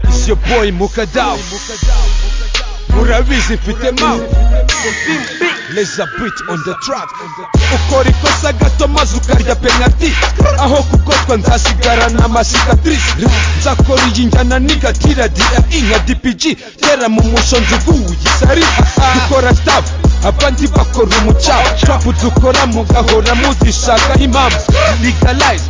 It's your boy Mukadaw Murabizi mfite mawe Leza beat on the track Ukora ikosa gato maze ukarya penalty Aho kugotwa nzasigara na masikatrice Nzakora iyi njyana nigatira dira inka DPG Tera mu musho nzuguye isari Dukora staff abandi bakora umucafu Trap dukora mugahora muzishakaho impamvu Legalize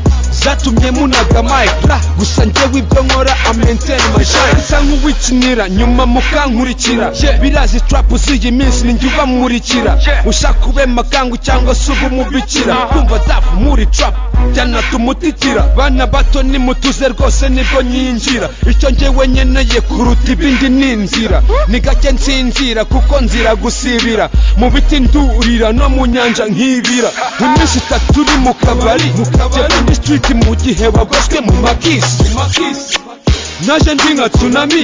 zatumye munaga mike ra gusa njyewe ibyo nkora amaintain my shine nsa nk'uwikinira nyuma mukankurikira birazi trap usiye iminsi ninjye ubamurikira ushaka ube makangu cyangwa se ube umubikira kumva dafu muri trap byanatumutikira bana bato nimutuze rwose nibwo nyinjira icyo njyewe nkeneye kuruta ibindi ni inzira ni gake nsinzira kuko nzira gusibira mu biti ndurira no mu nyanja nkibira iminsi itatu uri mu kabari jyewe ni street mu gihe wagoswe mu makisi naje ndi nka tsunami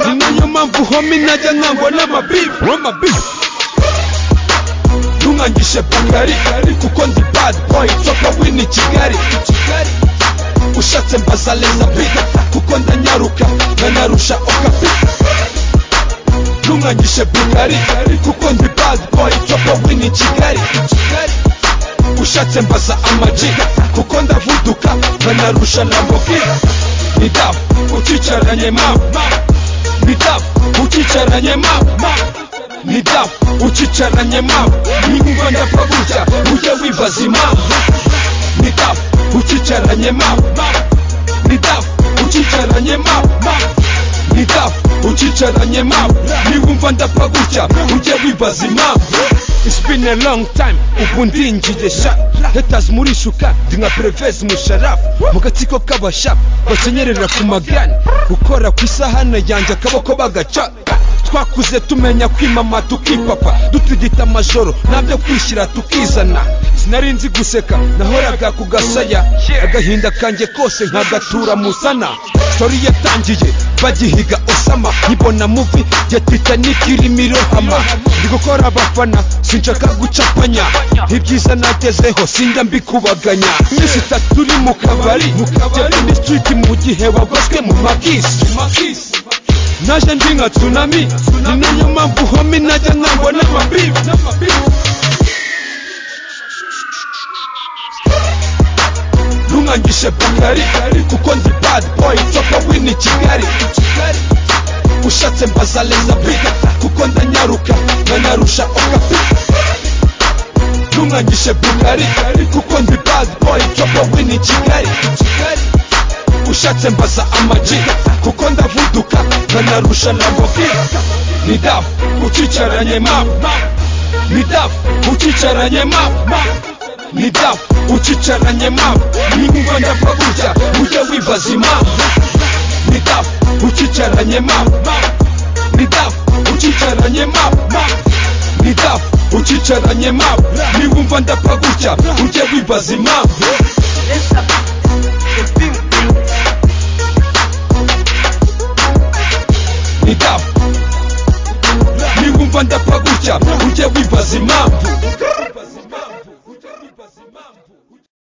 ni nayo mpamvu homi najya nkangwa n'amabibi w'amabibi ntunkangishe bakari kuko ndi bad boy topa wini kigali ushatse mbaza leza bita kuko ndanyaruka ndanarusha okapi ntunkangishe bakari kuko ndi bad boy topa wini kigali ushatse mbaza amajiga kuko ndavuduka nkanarusha lambogi ni dafu ukicaranye mama ni dafu ukicaranye mama ni dafu ukicaranye mama niba ndapfa gutya ujye wibaza impamvu ni dafu ukicaranye mama ni dafu ukicaranye mama ni dafu ukicaranye mama niba ndapfa gutya ujye wibaza impamvu It's been a long time ubu ndinjiye sha haters muri shuka ndi nka perevezi musharafu mu gatsiko k'abashafu basenyerera ku magana gukora ku isahane yanjye akaboko bagaca twakuze tumenya kwimama tukipapa dutigita amajoro nabyo kwishyira tukizana sinari nzi guseka nahoraga ku gasaya agahinda kanjye kose nkagatura musana sori yatangiye bagihiga osama nkibona muvi ya titanic irimo irohama ndi gukora abafana sinshaka gucapanya ibyiza nagezeho sinjya mbikubaganya iminsi itatu uri mu kabari jyewe ni street mu gihe wagoswe mu makisi naje ndi nka tsunami ni nayo mpamvu homi najya nkangwa n'amabibi ntunkangishe bakari kuko ndi bad boy topa wini kigali ushatse mbaza leza bita kuko ndanyaruka nkanarusha okapi ntunkangishe bakari kuko ndi bad boy topa wini kigali ushatse mbaza amajiga kuko ndavuduka nkanarusha lambogi ni dafu ukicaranye mama ni dafu ukicaranye mama ni dafu ukicaranye mama niba ndapfa gutya ujye wibaza impamvu ni dafu ukicaranye mama ni dafu ukicaranye mama ni dafu ukicaranye mama niba ndapfa gutya ujye wibaza impamvu